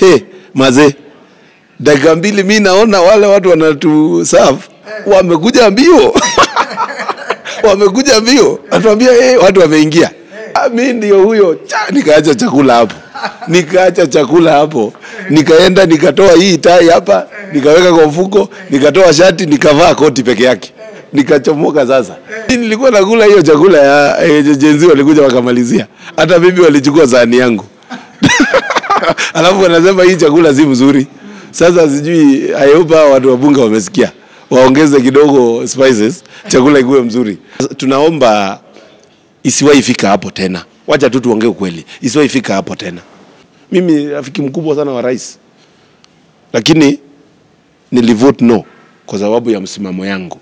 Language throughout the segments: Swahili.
Hey, mazee, dakika mbili mi naona wale watu wanatu serve wamekuja mbio wamekuja mbio, atuambia hey, watu wameingia. Ah, mi ndio huyo cha, nikaacha chakula hapo, nikaacha chakula hapo, nikaenda nikatoa hii tai hapa, nikaweka kwa mfuko, nikatoa shati, nikavaa koti peke yake, nikachomoka. Sasa Mi nilikuwa nakula hiyo chakula ya eh, jenzi, walikuja wakamalizia, hata mimi walichukua sahani yangu alafu wanasema hii chakula si mzuri. Sasa sijui, I hope hawa watu wa bunge wamesikia, waongeze kidogo spices, chakula ikuwe mzuri. Tunaomba isiwahi fika hapo tena, wacha tu tuongee ukweli, isiwahi fika hapo tena. Mimi rafiki mkubwa sana wa rais, lakini nilivote no kwa sababu ya msimamo yangu.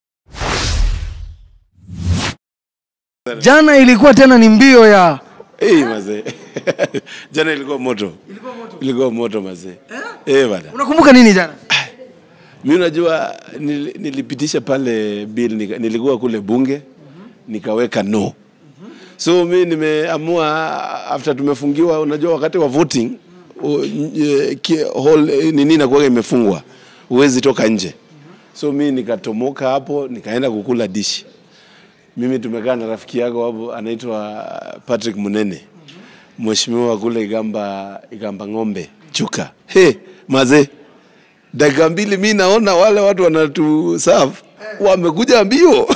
Jana ilikuwa tena ni mbio ya Hey, mazee jana ilikuwa moto, ilikuwa moto mazee. Eh, bana unakumbuka nini jana? mi unajua nil, nilipitisha pale bill nika, nilikuwa kule bunge nikaweka no so mi nimeamua after tumefungiwa unajua wakati wa voting u- nye- ki- hall eh, nini inakuwa imefungwa huwezi toka nje so mi nikatomoka hapo nikaenda kukula dishi mimi tumekaa na rafiki yako hapo anaitwa Patrick Munene mheshimiwa kule Igamba, Igamba ng'ombe chuka he mazee dakika mbili mi naona wale watu wanatu serve wamekuja mbio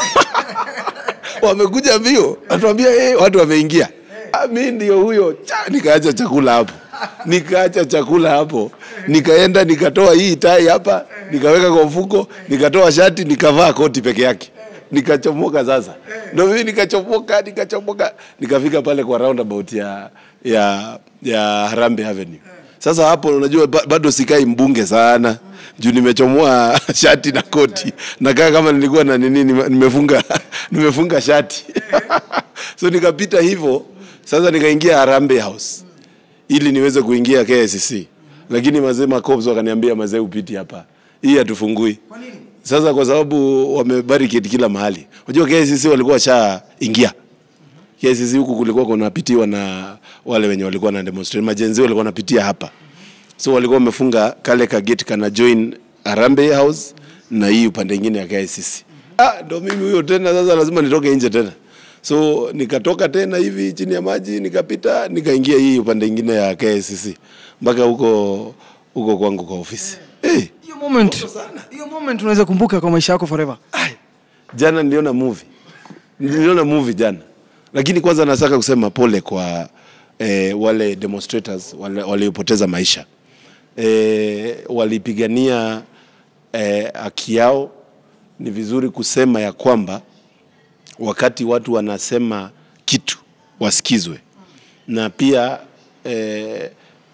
wamekuja mbio atuambia hey, watu wameingia ah, mi ndio huyo cha, nikaacha chakula hapo nikaacha chakula hapo nikaenda nikatoa hii tai hapa nikaweka kwa mfuko nikatoa shati nikavaa koti peke yake nikachomoka sasa ndo mimi nikachomoka nikachomoka nikafika pale kwa roundabout ya ya ya Harambe Avenue sasa hapo unajua ba- bado sikai mbunge sana juu nimechomoa shati na koti nakaa kama nilikuwa na nini nime- nimefunga nimefunga shati so nikapita hivyo sasa nikaingia Harambe House ili niweze kuingia KICC lakini mazee makops wakaniambia mazee upiti hapa hii hatufungui sasa kwa sababu wamebarricade kila mahali unajua KICC walikuwa washaingia KICC huku kulikuwa kunapitiwa na wale wenye walikuwa na demonstrate majenzi walikuwa wanapitia hapa so walikuwa wamefunga kale ka gate kana join Harambee House na hii upande ingine ya KICC. Ah, ndo mimi huyo tena, sasa lazima nitoke nje tena, so nikatoka tena hivi chini ya maji nikapita nikaingia hii upande ingine ya KICC mpaka huko huko kwangu kwa ofisi. Hey, Hiyo moment, hiyo moment unaweza kumbuka kwa maisha yako forever. ai, jana niliona movie, niliona movie jana, lakini kwanza nataka kusema pole kwa eh, wale demonstrators wale waliopoteza maisha eh, walipigania eh, haki yao. Ni vizuri kusema ya kwamba wakati watu wanasema kitu wasikizwe, na pia eh,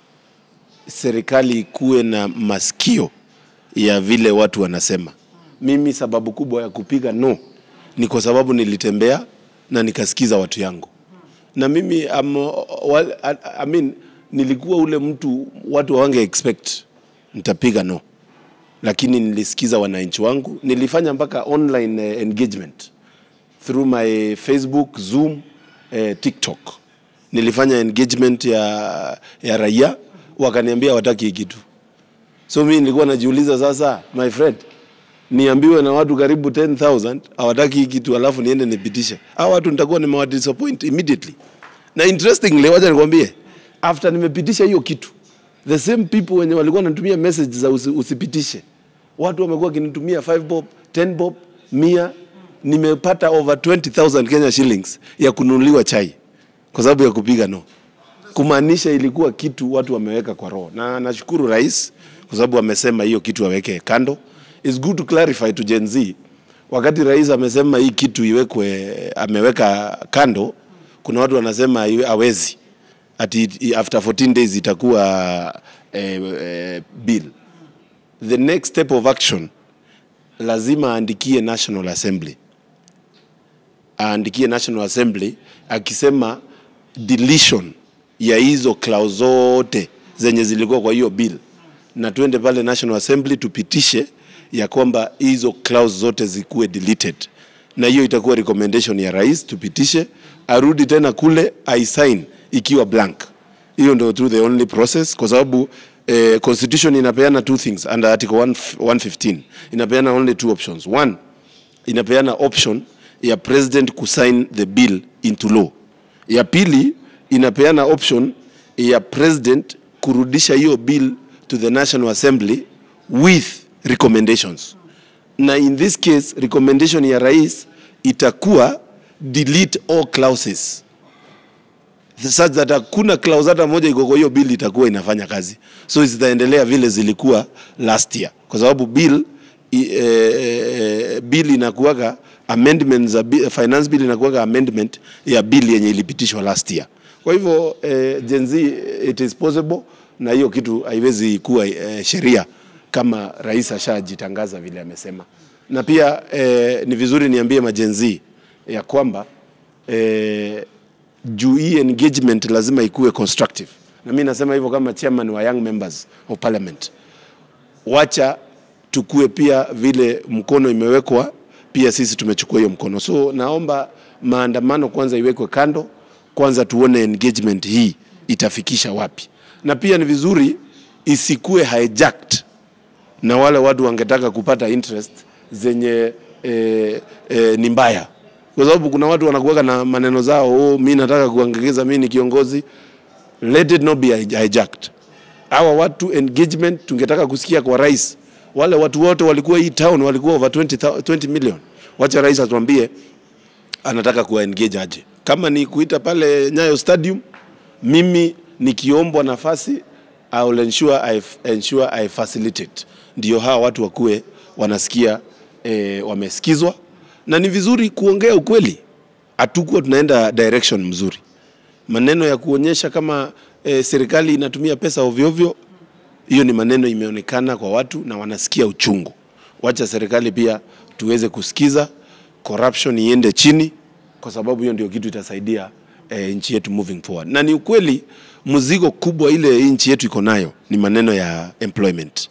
serikali ikuwe na masikio ya vile watu wanasema. Mimi sababu kubwa ya kupiga no ni kwa sababu nilitembea na nikasikiza watu yangu, na mimi am, wal, I, I mean, nilikuwa ule mtu watu hawange expect nitapiga no, lakini nilisikiza wananchi wangu. Nilifanya mpaka online eh, engagement through my Facebook, Zoom, eh, TikTok. Nilifanya engagement ya, ya raia, wakaniambia wataki hii kitu. So mimi nilikuwa najiuliza sasa, my friend, niambiwe na watu karibu 10,000 hawataki hii kitu, alafu niende nipitishe. Hao watu nitakuwa nimewadisappoint immediately. Na interestingly, wacha nikwambie, after nimepitisha hiyo kitu, the same people wenye walikuwa wanatumia message za usi, usipitishe, watu wamekuwa wakinitumia 5 bob, 10 bob, mia. Nimepata over 20,000 Kenya shillings ya kununuliwa chai kwa sababu ya kupiga no kumaanisha ilikuwa kitu watu wameweka kwa roho, na nashukuru rais kwa sababu amesema hiyo kitu aweke kando. It's good to clarify to Gen Z, wakati rais amesema hii kitu iwekwe, ameweka kando, kuna watu wanasema iwe- hawezi ati i- after 14 days itakuwa eh, eh, bill. The next step of action lazima aandikie National Assembly aandikie National Assembly akisema deletion ya hizo clause zote zenye zilikuwa kwa hiyo bill, na tuende pale National Assembly tupitishe ya kwamba hizo clause zote zikuwe deleted, na hiyo itakuwa recommendation ya rais, tupitishe, arudi tena kule aisign ikiwa blank. Hiyo ndio tu the only process, kwa sababu eh, constitution inapeana two things under article 1 115 inapeana only two options one inapeana option ya president kusign the bill into law ya pili inapeana option ya president kurudisha hiyo bill to the national assembly with recommendations na in this case recommendation ya rais itakuwa delete all clauses such that hakuna clause hata moja iko kwa hiyo bill itakuwa inafanya kazi so zitaendelea vile zilikuwa last year kwa sababu bill i, eh, eh, bill inakuwaga amendment za bi- finance bill inakuwaga amendment ya bill yenye ilipitishwa last year kwa hivyo eh, Gen Z it is possible na hiyo kitu haiwezi kuwa eh, sheria kama rais ashajitangaza vile amesema na pia eh, ni vizuri niambie majenzi ya kwamba eh, juu hii engagement lazima ikuwe constructive na mi nasema hivyo kama chairman wa young members of parliament wacha tukue pia vile mkono imewekwa pia sisi tumechukua hiyo mkono so naomba maandamano kwanza iwekwe kando kwanza tuone engagement hii itafikisha wapi na pia ni vizuri isikue hijacked na wale watu wangetaka kupata interest zenye eh, eh, ni mbaya kwa sababu kuna watu wanakuweka na maneno zao oh, mi nataka kuangekeza mi ni kiongozi let it not be hij- hijacked hawa watu engagement tungetaka kusikia kwa rais wale watu wote walikuwa hii town walikuwa over 20, thou- 20 million wacha rais atuambie anataka kuwa engage aje kama ni kuita pale nyayo stadium mimi nikiombwa nafasi I will ensure I, ensure I facilitate ndio hawa watu wakuwe wanasikia eh, wamesikizwa na ni vizuri kuongea ukweli hatukuwa tunaenda direction mzuri maneno ya kuonyesha kama eh, serikali inatumia pesa ovyoovyo hiyo ni maneno imeonekana kwa watu na wanasikia uchungu wacha serikali pia tuweze kusikiza corruption iende chini kwa sababu hiyo ndio kitu itasaidia eh, nchi yetu moving forward na ni ukweli mzigo kubwa ile hii nchi yetu iko nayo ni maneno ya employment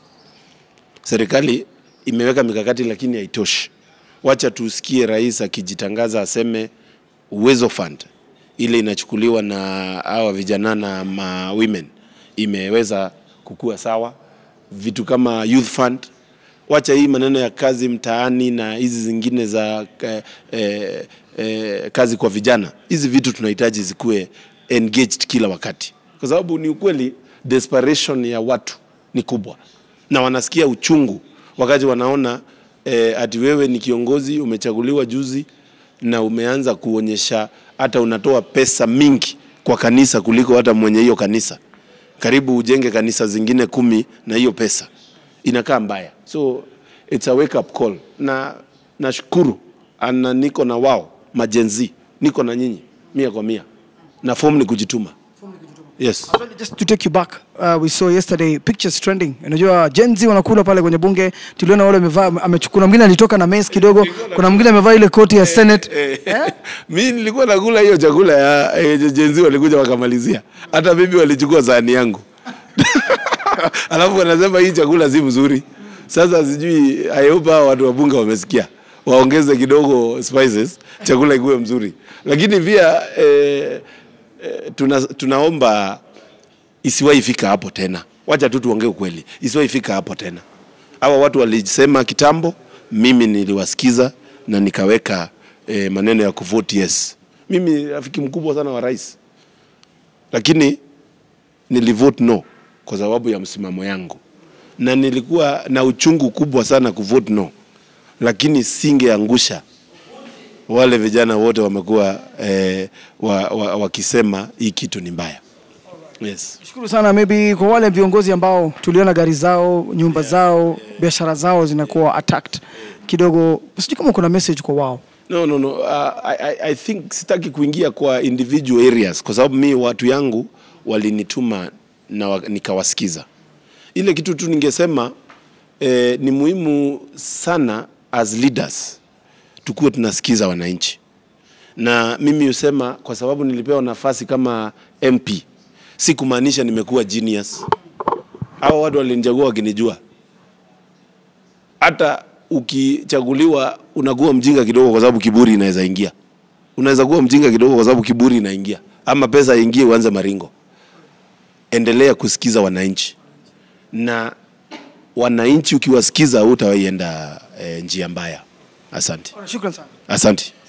serikali imeweka mikakati lakini haitoshi wacha tusikie rais akijitangaza aseme uwezo fund ile inachukuliwa na hawa vijana na ma women imeweza kukua sawa vitu kama youth fund wacha hii maneno ya kazi mtaani na hizi zingine za eh, eh, eh, kazi kwa vijana hizi vitu tunahitaji zikuwe engaged kila wakati kwa sababu ni ukweli desperation ya watu ni kubwa na wanasikia uchungu wakati wanaona eh, ati wewe ni kiongozi umechaguliwa juzi na umeanza kuonyesha hata unatoa pesa mingi kwa kanisa kuliko hata mwenye hiyo kanisa karibu ujenge kanisa zingine kumi na hiyo pesa inakaa mbaya so it's a wake up call na nashukuru ana niko na wao majenzi niko na nyinyi mia kwa mia na form ni kujituma yes Actually, just to take you back uh, we saw yesterday pictures trending unajua Gen Z wanakula pale kwenye bunge tuliona wale wamevaa amechukua mwingine alitoka na mess kidogo kuna mwingine amevaa ile koti ya senate eh? mi nilikuwa nakula hiyo chakula ya eh, jenzi walikuja wakamalizia hata mimi walichukua sahani yangu alafu wanasema hii chakula si mzuri sasa sijui I hope hawa watu wa bunge wamesikia waongeze kidogo spices chakula ikuwe mzuri lakini pia eh, eh, tuna, tunaomba isiwahi fika hapo tena wacha tu tuongee ukweli isiwahi fika hapo tena hawa watu walisema kitambo mimi niliwasikiza na nikaweka eh, maneno ya kuvote yes mimi ni rafiki mkubwa sana wa rais lakini nilivote no kwa sababu ya msimamo yangu na nilikuwa na uchungu kubwa sana kuvote no lakini singeangusha wale vijana wote wamekuwa eh, wa, wa, wakisema hii kitu ni mbaya yes. Shukuru sana maybe kwa wale viongozi ambao tuliona gari zao, nyumba zao, biashara zao zinakuwa attacked kidogo. Sijui kama kuna message kwa wao. No, no, no. Uh, I, I, I think sitaki kuingia kwa individual areas kwa sababu mi watu yangu walinituma na wa, nikawasikiza. Ile kitu tu ningesema eh, ni muhimu sana as leaders tukuwe tunasikiza wananchi, na mimi husema kwa sababu nilipewa nafasi kama MP, si kumaanisha nimekuwa genius. Hawa watu walinichagua wakinijua hata ukichaguliwa unakuwa mjinga kidogo kwa sababu kiburi inaweza ingia. Unaweza kuwa mjinga kidogo kwa sababu kiburi inaingia, ama pesa ingie uanze maringo. Endelea kusikiza wananchi, na wananchi ukiwasikiza hutawaienda e, njia mbaya. Asante, Shukran sana. asante.